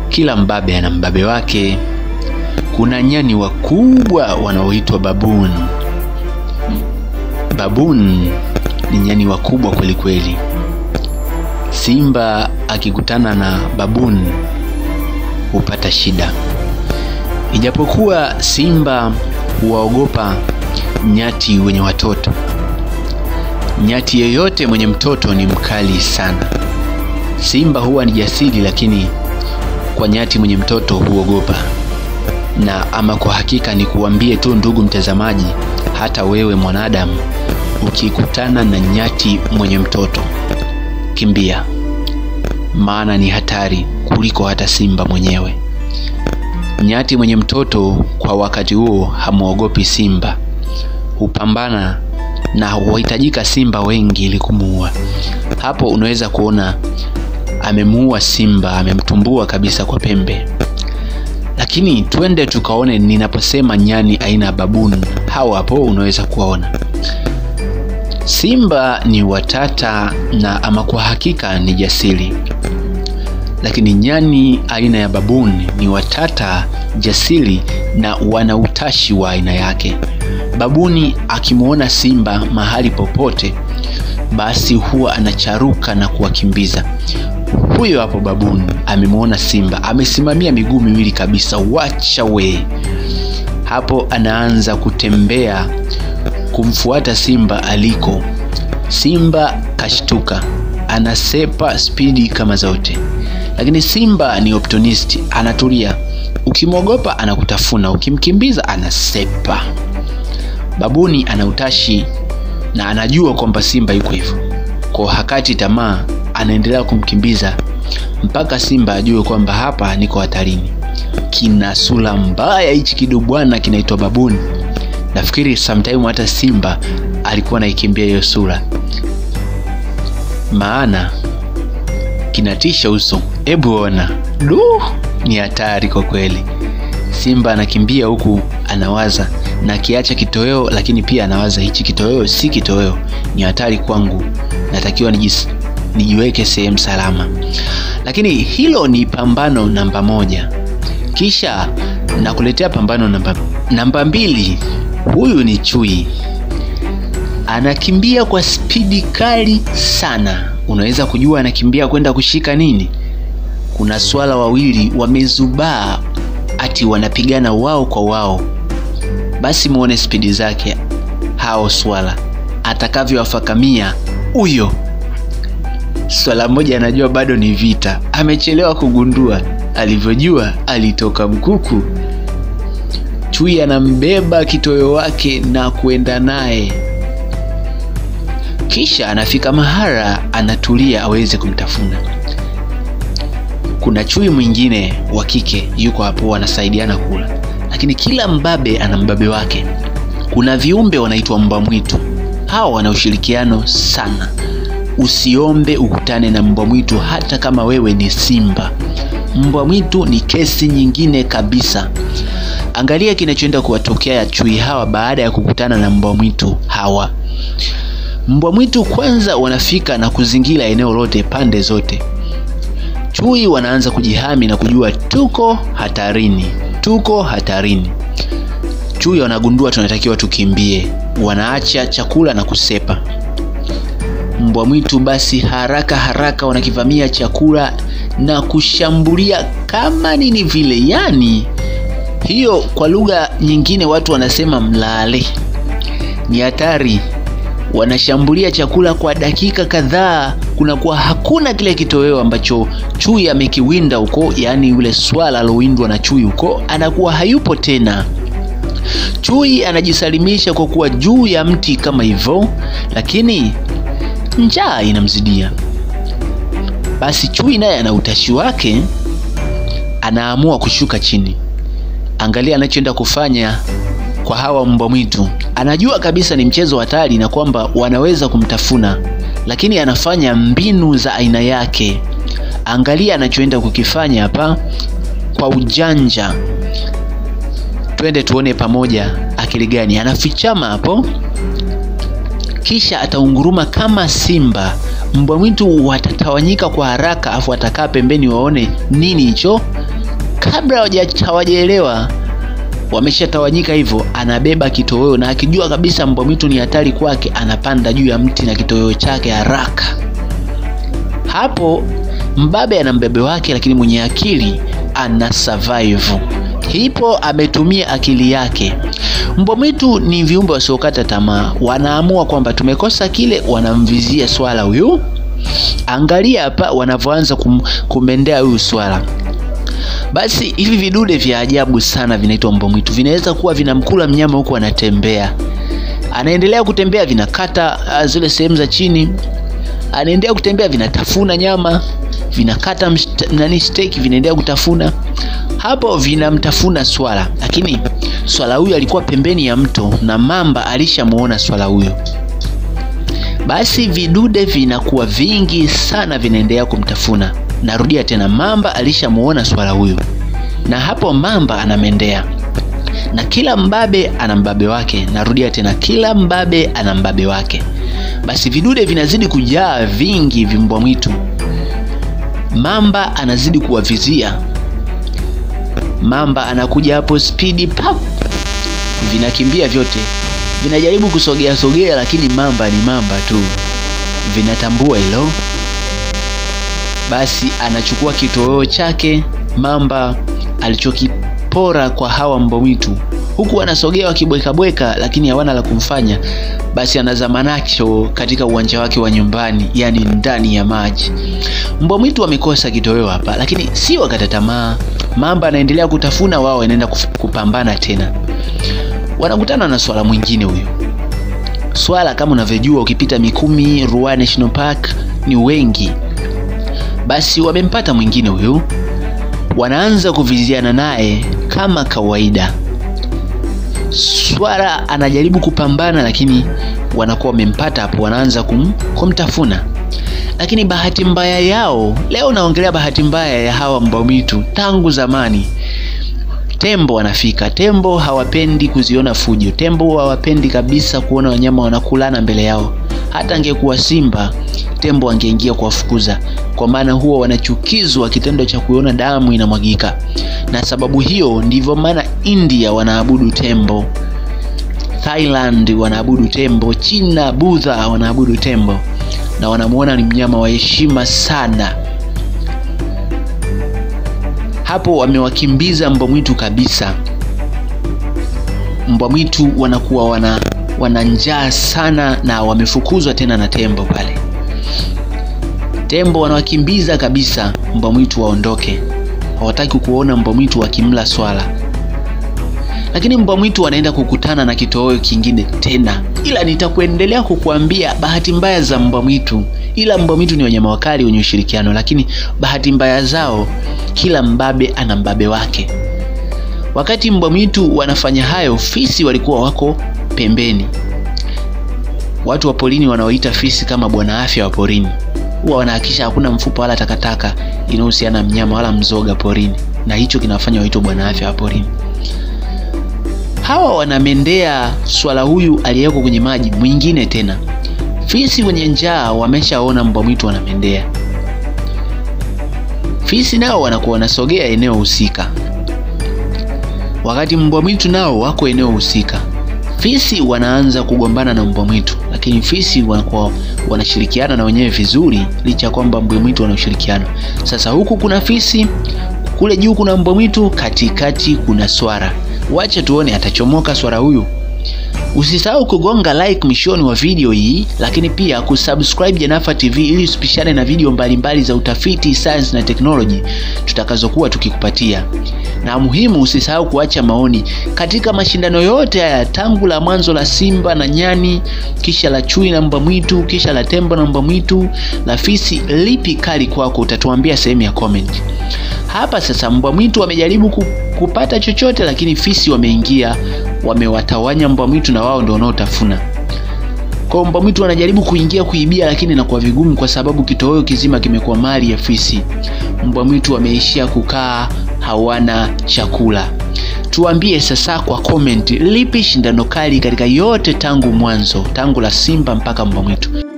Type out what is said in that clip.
kila mbabe ana mbabe wake. Kuna nyani wakubwa wanaoitwa baboon. Baboon ni nyani wakubwa kweli kweli. Simba akikutana na baboon hupata shida. Ijapokuwa simba huwaogopa nyati wenye watoto, nyati yeyote mwenye mtoto ni mkali sana. Simba huwa ni jasiri, lakini kwa nyati mwenye mtoto huogopa. Na ama kwa hakika ni kuambie tu ndugu mtazamaji, hata wewe mwanadamu ukikutana na nyati mwenye mtoto, kimbia, maana ni hatari kuliko hata simba mwenyewe. Nyati mwenye mtoto kwa wakati huo hamwogopi simba, hupambana na huhitajika simba wengi ili kumuua. Hapo unaweza kuona amemuua simba, amemtumbua kabisa kwa pembe. Lakini twende tukaone ninaposema nyani aina ya baboon, hao hapo unaweza kuwaona. Simba ni watata na ama kwa hakika ni jasiri, lakini nyani aina ya baboon ni watata, jasiri na wana utashi wa aina yake. Babuni akimwona simba mahali popote, basi huwa anacharuka na kuwakimbiza. Huyo hapo baboon amemwona simba, amesimamia miguu miwili kabisa, wacha we. Hapo anaanza kutembea kumfuata simba aliko. Simba kashtuka, anasepa spidi kama zote, lakini simba ni opportunist, anatulia. Ukimwogopa anakutafuna, ukimkimbiza anasepa. Babuni ana utashi na anajua kwamba simba yuko hivyo, kwa hakati tamaa, anaendelea kumkimbiza mpaka simba ajue kwamba hapa niko hatarini. Kina sura mbaya hichi kidubwana kinaitwa babuni. Nafikiri sometime hata simba alikuwa anaikimbia hiyo sura, maana kinatisha uso. Hebu ona, du, ni hatari kwa kweli. Simba anakimbia huku anawaza na kiacha kitoweo, lakini pia anawaza hichi kitoweo si kitoweo, ni hatari kwangu, natakiwa nijis, nijiweke sehemu salama. Lakini hilo ni pambano namba moja. Kisha nakuletea pambano namba, namba mbili. Huyu ni chui, anakimbia kwa spidi kali sana. Unaweza kujua anakimbia kwenda kushika nini? Kuna swala wawili wamezubaa, ati wanapigana wao kwa wao. Basi muone spidi zake hao swala atakavyowafakamia huyo swala mmoja. Anajua bado ni vita, amechelewa kugundua. Alivyojua alitoka mkuku. Chui anambeba kitoweo wake na kuenda naye, kisha anafika mahara, anatulia aweze kumtafuna. Kuna chui mwingine wa kike yuko hapo, wanasaidiana kula, lakini kila mbabe ana mbabe wake. Kuna viumbe wanaitwa mbwa mwitu, hawa wana ushirikiano sana. Usiombe ukutane na mbwa mwitu hata kama wewe ni simba. Mbwa mwitu ni kesi nyingine kabisa. Angalia kinachoenda kuwatokea chui hawa baada ya kukutana na mbwa mwitu hawa. Mbwa mwitu kwanza wanafika na kuzingira eneo lote pande zote. Chui wanaanza kujihami na kujua tuko hatarini, tuko hatarini. Chui wanagundua tunatakiwa tukimbie, wanaacha chakula na kusepa. Mbwa mwitu basi haraka haraka wanakivamia chakula na kushambulia kama nini vile, yani hiyo kwa lugha nyingine watu wanasema mlale. Ni hatari, wanashambulia chakula kwa dakika kadhaa, kunakuwa hakuna kile kitoweo ambacho chui amekiwinda huko, yaani yule swala alowindwa na chui huko anakuwa hayupo tena. Chui anajisalimisha kwa kuwa juu ya mti kama hivyo, lakini njaa inamzidia. Basi chui naye ana utashi wake, anaamua kushuka chini. Angalia anachoenda kufanya kwa hawa mbwa mwitu. Anajua kabisa ni mchezo hatari na kwamba wanaweza kumtafuna, lakini anafanya mbinu za aina yake. Angalia anachoenda kukifanya hapa kwa ujanja. Twende tuone pamoja akili gani anafichama hapo, kisha ataunguruma kama simba. Mbwa mwitu watatawanyika kwa haraka, afu atakaa pembeni waone nini hicho kabla hawajaelewa wameshatawanyika hivyo, anabeba kitoweo na akijua kabisa mbwa mwitu ni hatari kwake, anapanda juu ya mti na kitoweo chake haraka. Hapo mbabe ana mbebe wake, lakini mwenye akili ana survive. Hipo ametumia akili yake. Mbwa mwitu ni viumbe wasiokata tamaa, wanaamua kwamba tumekosa kile, wanamvizia swala huyu. Angalia hapa wanavyoanza kum, kumendea huyu swala. Basi hivi vidude vya ajabu sana vinaitwa mbwa mwitu, vinaweza kuwa vinamkula mnyama huku anatembea, anaendelea kutembea, vinakata zile sehemu za chini, anaendelea kutembea, vinatafuna nyama, vinakata nani steak, vinaendelea kutafuna hapo, vinamtafuna swala. Lakini swala huyu alikuwa pembeni ya mto na mamba alishamuona swala huyo. Basi vidude vinakuwa vingi sana, vinaendelea kumtafuna. Narudia tena, mamba alishamuona swala huyo, na hapo mamba anamendea, na kila mbabe ana mbabe wake. Narudia tena, kila mbabe ana mbabe wake. Basi vidude vinazidi kujaa vingi, vimbwa mwitu. Mamba anazidi kuwavizia, mamba anakuja hapo spidi pap, vinakimbia vyote, vinajaribu kusogea sogea, lakini mamba ni mamba tu, vinatambua hilo. Basi anachukua kitoweo chake mamba alichokipora kwa hawa mbwa mwitu, huku anasogea wakibwekabweka, lakini hawana la kumfanya. Basi anazama nacho katika uwanja wake wa nyumbani, yani ndani ya maji. Mbwa mwitu wamekosa kitoweo hapa, lakini si wakata tamaa. Mamba anaendelea kutafuna, wao wanaenda kupambana tena. Wanakutana na swala mwingine. Huyo swala kama unavyojua, ukipita Mikumi Ruaha National Park ni wengi basi wamempata mwingine huyu, wanaanza kuviziana naye kama kawaida. Swala anajaribu kupambana, lakini wanakuwa wamempata hapo, wanaanza kum, kumtafuna. Lakini bahati mbaya yao leo, naongelea bahati mbaya ya hawa mbwa mwitu tangu zamani. Tembo wanafika. Tembo hawapendi kuziona fujo. Tembo hawapendi kabisa kuona wanyama wanakulana mbele yao. Hata angekuwa simba tembo angeingia kuwafukuza, kwa maana huwa wanachukizwa kitendo cha kuona damu inamwagika. Na sababu hiyo ndivyo maana India wanaabudu tembo, Thailand wanaabudu tembo, China Budha wanaabudu tembo na wanamuona ni mnyama wa heshima sana. Hapo wamewakimbiza mbwa mwitu kabisa. Mbwa mwitu wanakuwa wana wana njaa sana na wamefukuzwa tena na tembo pale. Tembo wanawakimbiza kabisa mbwa mwitu waondoke, hawataki kuona mbwa mwitu wakimla swala. Lakini mbwa mwitu wanaenda kukutana na kitoweo kingine tena, ila nitakuendelea kukuambia bahati mbaya za mbwa mwitu. Ila mbwa mwitu ni wanyama wakali wenye ushirikiano, lakini bahati mbaya zao, kila mbabe ana mbabe wake. Wakati mbwa mwitu wanafanya hayo, fisi walikuwa wako pembeni. Watu wa porini wanaoita fisi kama bwana afya wa porini huwa wanahakikisha hakuna mfupa wala takataka inayohusiana na mnyama wala mzoga porini, na hicho kinawafanya waitwe bwana afya wa porini. Hawa wanamendea swala huyu aliyeko kwenye maji mwingine tena. Fisi wenye njaa wameshaona mbwa mwitu wanamendea, fisi nao wanakuwa wanasogea eneo husika, wakati mbwa mwitu nao wako eneo husika. Fisi wanaanza kugombana na mbwa mwitu, lakini fisi wanakuwa wanashirikiana na wenyewe vizuri, licha ya kwamba mbwa mwitu wana ushirikiano. Sasa huku kuna fisi, kule juu kuna mbwa mwitu, katikati kuna swara. Wacha tuone atachomoka swara huyu. Usisahau kugonga like mwishoni wa video hii, lakini pia kusubscribe Janafa TV ili usipishane na video mbalimbali mbali za utafiti, science na technology tutakazokuwa tukikupatia. Na muhimu, usisahau kuacha maoni katika mashindano yote haya, tangu la mwanzo la simba na nyani, kisha la chui na mbwa mwitu, kisha la tembo na mbwa mwitu, la fisi. Lipi kali kwako? Utatuambia sehemu ya comment. Hapa sasa mbwa mwitu wamejaribu kupata chochote, lakini fisi wameingia, wamewatawanya mbwa mwitu na wao ndio wanaotafuna. Kwa mbwa mwitu wanajaribu kuingia kuibia, lakini inakuwa vigumu kwa sababu kitoweo kizima kimekuwa mali ya fisi. Mbwa mwitu wameishia kukaa, hawana chakula. Tuambie sasa kwa comment, lipi shindano kali katika yote tangu mwanzo, tangu la simba mpaka mbwa mwitu?